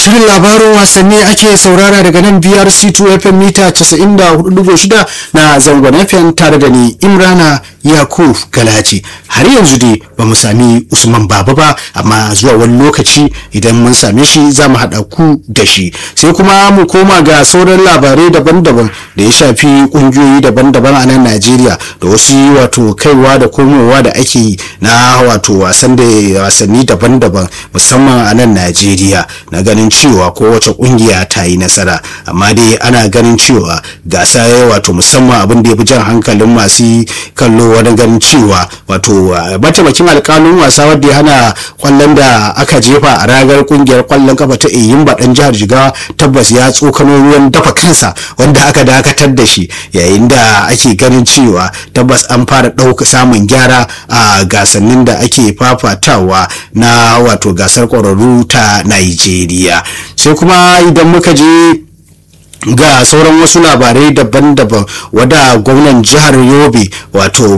Shirin labarin wasanni ake saurara daga nan BRC2 FM mita 94.6 na zangon FM tare da ni Imrana Yakub Galaci. Har yanzu dai ba mu sami Usman Baba ba amma zuwa wani lokaci idan mun same shi za mu haɗa ku da shi. Sai kuma mu koma ga sauran labarai daban-daban da ya shafi ƙungiyoyi daban-daban a nan Najeriya da wasu wato kaiwa da komowa da ake yi na wato wasan da wasanni daban-daban musamman a nan Najeriya na ganin cewa kowace kungiya ta yi nasara amma dai ana ganin cewa gasa wato musamman abin da ya fi jan hankalin masu kallo wani ganin cewa wato mataimakin alkalin wasa wadda ya hana kwallon da aka jefa a ragar kungiyar kwallon kafa ta eyimba dan jihar jigawa tabbas ya tsokano ruwan dafa kansa wanda aka dakatar da shi yayin da ake ganin cewa tabbas an fara ɗauka samun gyara a gasannin da ake fafatawa na wato gasar ƙwararru ta Najeriya sai kuma idan muka je ga sauran wasu labarai daban-daban wadda gwamnan jihar yobe wato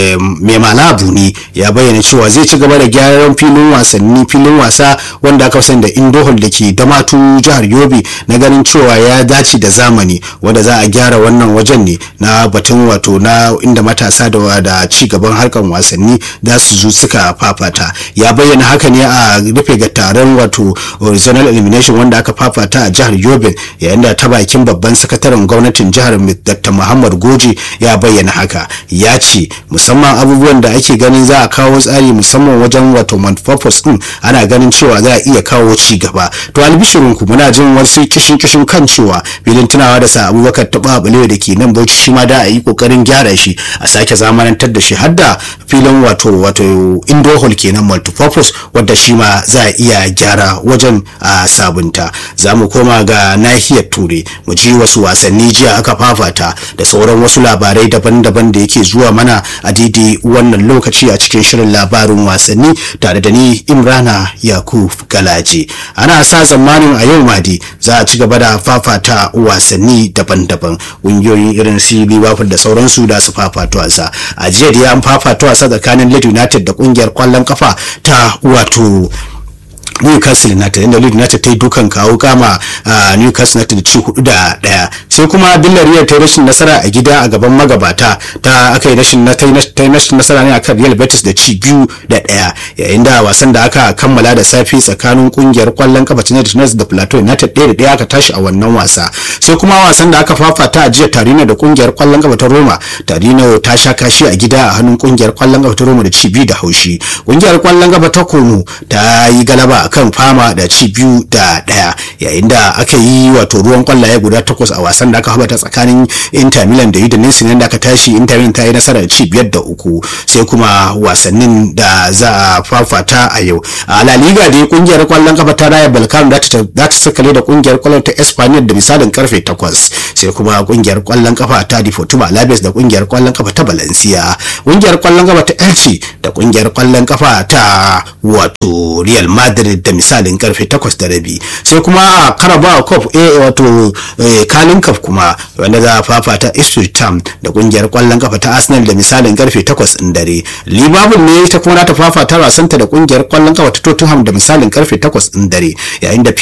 mai malabu ne ya bayyana cewa zai ci gaba da gyaran filin wasanni filin wasa wanda aka sani da indohol da ke damatu jihar yobe na ganin cewa ya dace da zamani wanda za a gyara wannan wajen ne na batun wato na inda matasa da da ci gaban harkar wasanni za su zo suka fafata ya bayyana haka ne a rufe ga taron wato regional elimination wanda aka fafata a jihar yobe yayin da ta bakin babban sakataren gwamnatin jihar dr muhammad goji ya bayyana haka ya ce musamman abubuwan da ake ganin za a kawo tsari musamman wajen wato manufactures din ana ganin cewa za a iya kawo ci gaba to albishirin ku muna jin wasu kishin kishin kan cewa filin tunawa da sa abubakar taba balewa da ke nan bauchi shi ma da a yi kokarin gyara shi a sake zamanantar da shi har da filin wato wato indoor hall kenan multipurpose wadda shi ma za a iya gyara wajen a sabunta za mu koma ga nahiyar ture mu ji wasu wasanni jiya aka fafata da sauran wasu labarai daban-daban da yake zuwa mana a daidai wannan lokaci a cikin shirin labarin wasanni tare da ni imrana yakub galaji ana sa tsammanin a yau madi za a ci gaba da fafata wasanni daban-daban ƙungiyoyin irin su liverpool da sauransu da su fafata wasa a jiya da an fafata wasa tsakanin leeds united da ƙungiyar kwallon kafa ta wato Newcastle United inda Leeds United ta yi dukan kawo kama a Newcastle United da ci hudu da daya sai kuma Villarreal ta yi rashin nasara a gida a gaban magabata ta aka yi rashin ta yi rashin nasara ne akan Real Betis da ci biyu da daya yayin da wasan da aka kammala da safi tsakanin kungiyar kwallon kafa ta United da Plateau United ɗaya da ɗaya aka tashi a wannan wasa sai kuma wasan da aka fafata a jiya Tarina da kungiyar kwallon kafa ta Roma Tarina ta sha kashi a gida a hannun kungiyar kwallon kafa ta Roma da ci biyu da haushi kungiyar kwallon kafa ta Como ta yi galaba kan fama da ci biyu da daya yayin da aka yi wato ruwan kwallaye guda takwas a wasan da aka habata tsakanin inter milan da udinese ne da aka tashi inter milan ta yi nasara da ci biyar da uku sai kuma wasannin da za a fafata a yau a la liga da kungiyar kwallon kafa ta raya balkan za ta sakale da kungiyar kwallon ta espanyol da misalin karfe takwas sai kuma kungiyar kwallon kafa ta deportivo alaves da kungiyar kwallon kafa ta valencia kungiyar kwallon kafa ta elche da kungiyar kwallon kafa ta wato real madrid da misalin karfe 8 da rabi sai kuma a carabao cup a wato kalin cup kuma wanda za a fafata ipswich town da kungiyar kwallon kafa ta arsenal da misalin karfe 8 din dare liverpool ne ta kuma ta fafata wasanta da kungiyar kwallon kafa ta tottenham da misalin karfe 8 din dare yayin da